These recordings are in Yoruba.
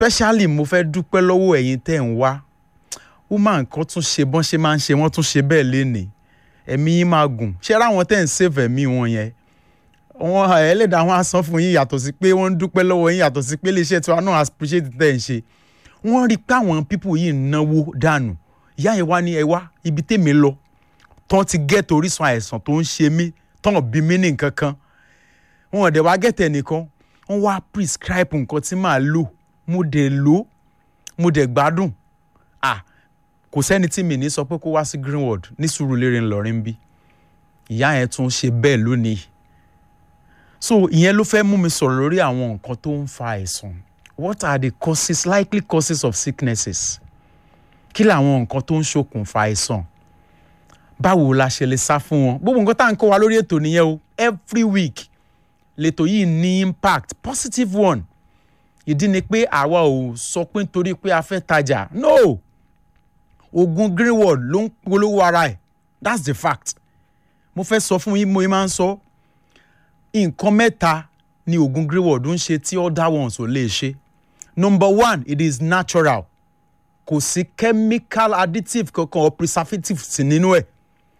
especially mo fẹ́ dúpẹ́ lọ́wọ́ ẹ̀yin tẹ́ ń wá woman kan tún ṣe bọ́n ṣe máa ń ṣe wọ́n tún ṣe bẹ́ẹ̀ lénìí ẹ̀mí yín máa gùn ṣé ráwọn tẹ́ ń save ẹ̀mí wọn yẹn wọn ẹlẹ́dàá wọn á san fún yín yàtọ̀ sí pé wọ́n ń dúpẹ́ lọ́wọ́ yín yàtọ̀ sí pé iléeṣẹ́ tiwa náà appreciate tẹ́ ń ṣe wọ́n rí i pé àwọn people yìí ń náwó dànù ìyá yẹn wá ní ẹ wá ibi tèmi lọ tán ti gẹ́tò orísun àìsàn tó ń ṣe mí tán bí mí ní nǹkan kan wọn ò dẹ̀ wá gẹ́tẹ̀ nìkan wọ́n wá prescribe nǹkan tí màá lò mo dẹ̀ lò mo dẹ̀ gbádùn ah kò sẹ́ni tí mi ní sọ pé kó wá sí Greenwood ní Sùúrùlérè ńlọrin bí ìyá yẹn tún ṣe bẹ́ẹ̀ lónìí so ìyẹn ló fẹ́ mú mi sọ̀rọ̀ lórí àwọn nǹkan tó ń fa àìsàn what are the causes likely causes of sicknesses kí làwọn nǹkan tó ń ṣokùnfà àìsàn báwo la ṣe lè sá fún wọn gbogbo nǹkan tá à ń kó wa lórí ètò nìyẹn o every week lètò yìí ní impact positive one ìdí ni pé àwa ò sọ pé nítorí pé a fẹ́ tajà no oògùn Greenwood ló ń polówó ara ẹ̀ that's the fact mo fẹ́ sọ fún yín mo máa ń sọ nǹkan mẹ́ta ni oògùn Greenwood ń ṣe tí other ones ò lè ṣe number one it is natural kò sí chemical additive kankan or preservative sí nínú ẹ̀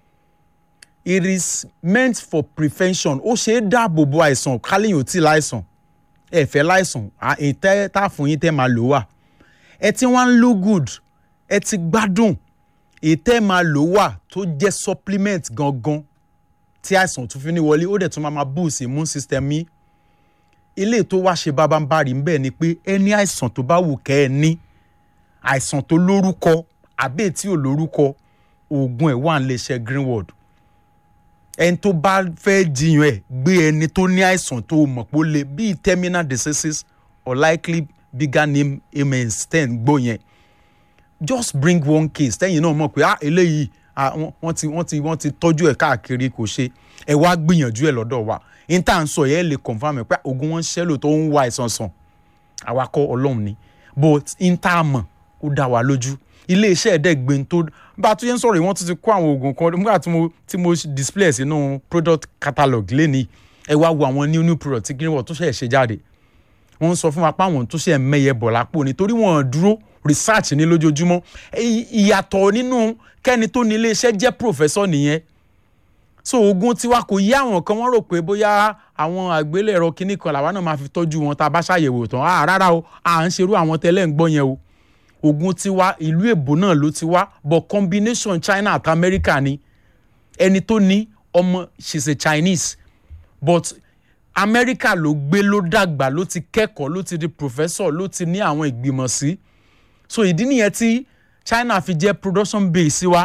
it is meant for prevention ó ṣe é dáàbò bo àìsàn kálíyìn ò tí ì láìsàn ẹ fẹ́ láìsàn ìtẹ́ tá fún yín tẹ́ máa lò wà ẹ tí wọ́n ń lo good ẹ ti gbádùn ìtẹ́ máa lò wà tó jẹ́ supplement gangan tí àìsàn tún fi ní wọlé ó dẹ̀ tún máa máa boost immune system yín ilé tó wá ṣe bábánbárì ń bẹ̀ ni pé ẹni àìsàn tó bá wù kẹ́ ẹ ní àìsàn tó lórúkọ àbẹ́ tí ò lórúkọ oògùn ẹ̀ wà ń lè ṣe Greenwood ẹni tó bá fẹ́ jiyàn ẹ̀ gbé ẹni tó ní àìsàn tó mọ̀ pé ó lè bíi terminal diseases or likely bigger name amen ten gbó yẹn just bring one case tẹ́yìn náà mọ̀ pé ah eléyìí ah wọ́n ti wọ́n ti wọ́n ti tọ́jú ẹ̀ káàkiri kò ṣe ẹ wá gbìyànjú ẹ̀ lọ́dọ̀ wa n tá à ń sọ yẹn lè confam ẹ̀ pé oògùn wọn ṣẹlò tó ń wá àìsàn sàn àwa kọ́ ọlọ́run ni but n tá a mọ̀ ó dá wa lójú iléeṣẹ́ ẹ̀ẹ́dẹ́gbẹ̀n tó bá a tún yẹn sọ̀rọ̀ yìí wọ́n tún ti kó àwọn oògùn kan nígbà tí mo tí mo display sínú product catalog lẹ́nìí ẹ wá wo àwọn new new product tí Greenwood tó ṣẹ̀ ṣe jáde wọ́n sọ fún wa pé àwọn tó ṣe mẹ́yẹ bọ̀ lápò nítorí wọ́n dúró research ní lójoojúmọ́ ìyàtọ̀ nínú kẹ́ni tó ní iléeṣẹ́ jẹ́ professor nìyẹn so oògùn tiwa kò yí àwọn kan wọ́n rò pé bóyá àwọn àgbélẹ̀rọ kinní kan làwa náà máa fi tọ́jú wọn tá a bá ṣàyẹ̀wò tán ah rárá o à ń ṣerú àwọn tẹ́lẹ̀ ń gbọ́ yẹn o oògùn tiwa ìlú èbó náà ló ti wá but combination China àti America ni ẹni tó ní ọmọ she's a Chinese but America ló gbé ló dàgbà ló ti kẹ́kọ̀ọ́ ló ti di professor ló ti ní àwọn ìgbìmọ̀ sí so ìdí nìyẹn tí China fi jẹ́ production base wa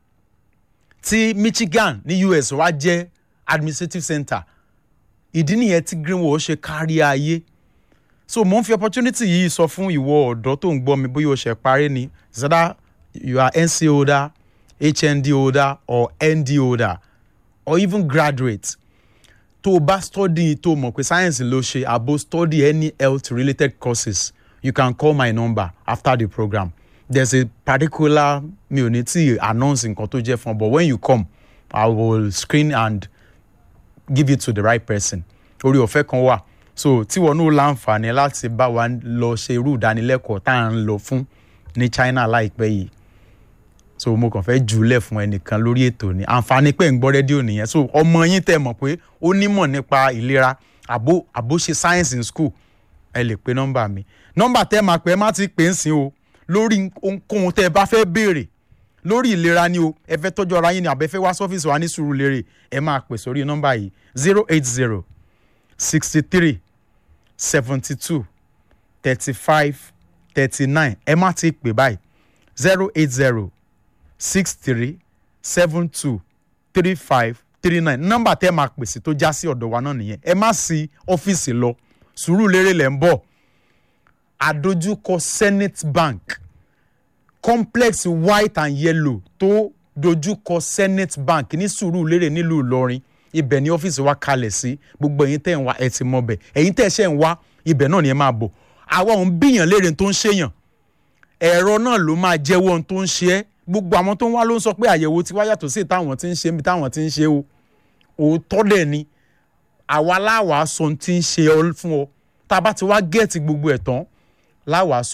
tí Michigan ní US wá jẹ́ administrative center ìdí nìyẹn tí Greenwood ṣe kárí ayé so mo ń fi opportunity yìí sọ fún ìwọ ọ̀dọ́ tó ń gbọ́ mi bóyá o ṣe parí ni zada you are NC holder HND holder or ND holder or even graduate tó o bá study tó o mọ̀ pé science ló ṣe àbò study any health related courses you can call my number after the program there's a particular mi ò ní tí announce nǹkan tó jẹ́ fún ọ but when you come I will screen and give it to the right person orí ọ̀fẹ́ kan wà so tíwọ náà láǹfààní láti bá wa lọ ṣe irú ìdánilẹ́kọ̀ọ́ tá à ń lọ fún ní China láìpẹ́ yìí so mo kàn fẹ́ jùlẹ̀ fún ẹnìkan lórí ètò ni àǹfààní pé ń gbọ́ rédíò nìyẹn so ọmọ yín tẹ́ mọ̀ pé ó nímọ̀ nípa ìlera àbó àbó ṣe science in school ẹ lè pe nọ́mbà mi nọ́mbà tẹ́ máa pẹ́ má ti pè ń sìn o lórí ohunkóhun tẹ́ ẹ bá fẹ́ béèrè lórí ìlera ni o ẹ fẹ́ tọ́jú ara yín ni àbẹ́fẹ́ wá sọ́fíìsì wa ní Sùúrùlérè ẹ máa pè sórí nọ́mbà yìí zero eight zero sixty three seventy two thirty five thirty nine ẹ má ti pè báyìí zero eight zero six three seven two three five three nine nọ́mbà tẹ́ máa pèsè tó já sí ọ̀dọ̀ wa náà nìyẹn ẹ má sí ọ́fíìsì lọ Sùúrùlérè lẹ́ ń bọ̀ àdójúkọ Senate Bank complex white and yellow tó dojúkọ Senate Bank ní Sùúrùlérè nílùú Ìlọrin ibẹ̀ ni ọ́fíìsì wa kalẹ̀ sí gbogbo ẹ̀yin tẹ́ ń wá ẹ ti mọ̀ bẹ̀ ẹ̀yin tẹ́ ṣẹ̀ ń wá ibẹ̀ náà ni ẹ máa bọ̀ àwa òun bíyàn léèrè tó ń ṣèyàn ẹ̀rọ náà ló máa jẹ́wọ́ ohun tó ń ṣe é gbogbo àwọn tó ń wá ló ń sọ pé àyẹ̀wò tiwa yàtọ̀ sí táwọn ti ń ṣe níbi táwọn ti ń ṣe o òótọ́ dẹ̀ ni àwa láwàá sọ ohun tí ń ṣe ọ fún ọ tá a bá ti wá gẹ̀ẹ́tì gbogbo ẹ̀ tán láwàá sọ